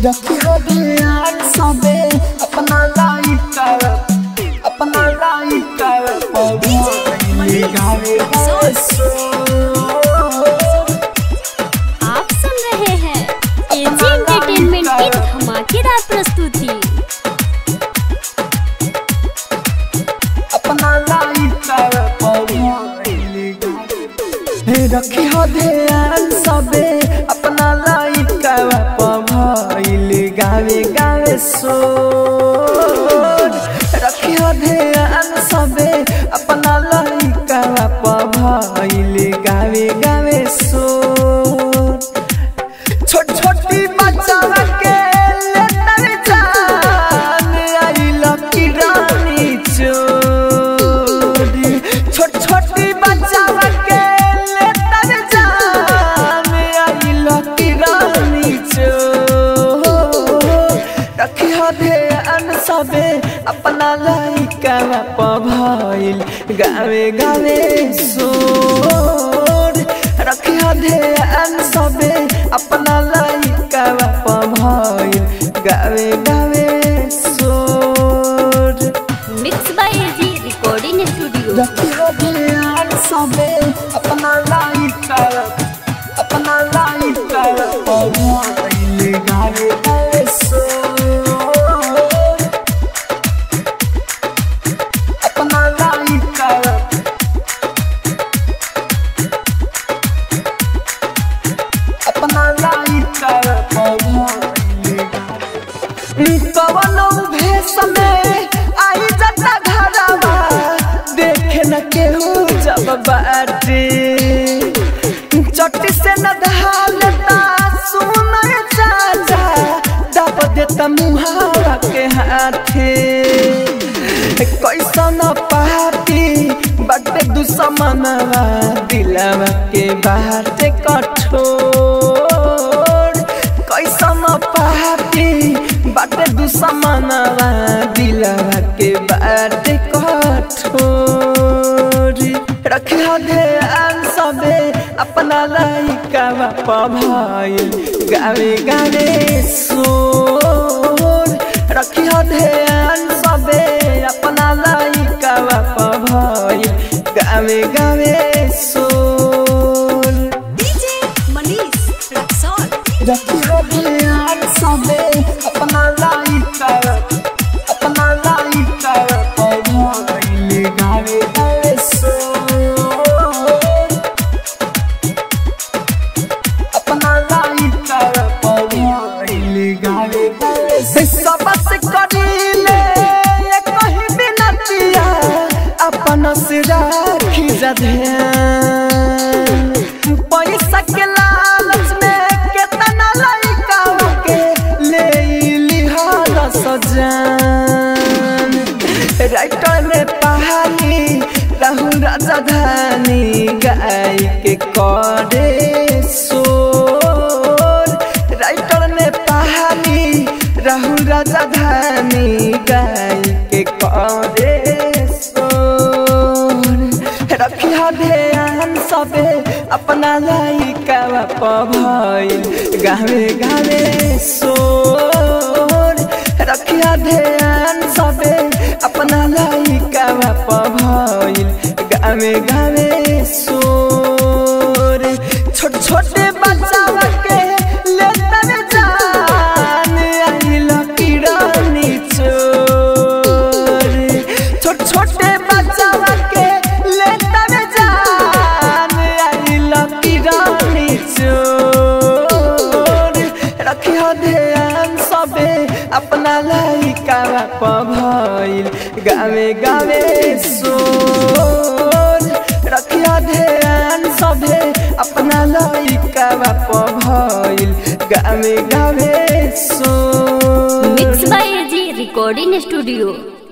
रखी हो ध्यान सबे अपना लाइफ कर अपना लाइफ कर पवाइल गावे हंसो आप सुन रहे हैं एजी एंटरटेनमेंट की धमाकेदार प्रस्तुति अपना लाइफ कर पवाइल गावे रखी हो ध्यान सबे अपना लाइफ कर पवाइल गावे गावे सो रखी हो ध्यान सबे अपना लाइफ कर पवाइल गावे गावे सो छोट छोटी बच्चा के लेतर जान आई लकी रानी चोरी छोट छोटी बच्चा के लेतर जान आई लकी रानी चोर रखी हो ध्यान सबे अपना लइका पभइल गावे गावे सोर रखी हो ध्यान सबे अपना लइका पभइल गावे गावे सोर mix by AG recording studio रखी हो ध्यान सबे अपना लइका अपना लइका पभइल गावे गावे सोर अपना लइका अपना लाइफ कर कवनो भेष में आई जता घरवा देखे न केहू जब बाटे चट्टी से न धालता सुन चाचा दब देता मुहावा के हाथे कैसन पार्टी बटे दुश्मनवा दिलवा के बाटे कठोर कैसन पार्टी बटे दुश्मनवा दिलवा के बाटे कठोर रखियो ध्यान सबे अपना लइका पभइल गावे गावे सोर रखियो ध्यान सबे अपना लइका पभइल गावे गावे सोर डीजे मनीष रक्सौल रखियो ध्यान सबे अपना लइका अपना लइका पभइल गावे गावे सोर अपना लाइफ कर पवाइल गावे गावे सबस करीले ये कहीं बिनतिया अपन से राखी जध्यान पैसा के लालच में केतना लइका के ले लिहाल सजान राइटर में पहाड़ी रहू राजधानी गाय के करे सोर राइटर में पहाड़ी रहू राजधानी गाय के करे सोर रखिया ध्यान सबे अपना लइका पभइल गावे गावे सोर रखिया ध्यान सबे अपना लइका पभइल गावे गावे सोर छोट छोटे बच्चा के लेतर जान आई लकी रानी चोर छोट छोटे बच्चा के लेतर जान आई लकी रानी चोर रखियो ध्यान सबे अपना लइका पभइल गावे गावे सोर रखियो ध्यान सबे अपना लइका पभइल गावे गावे सोर mix by AG recording studio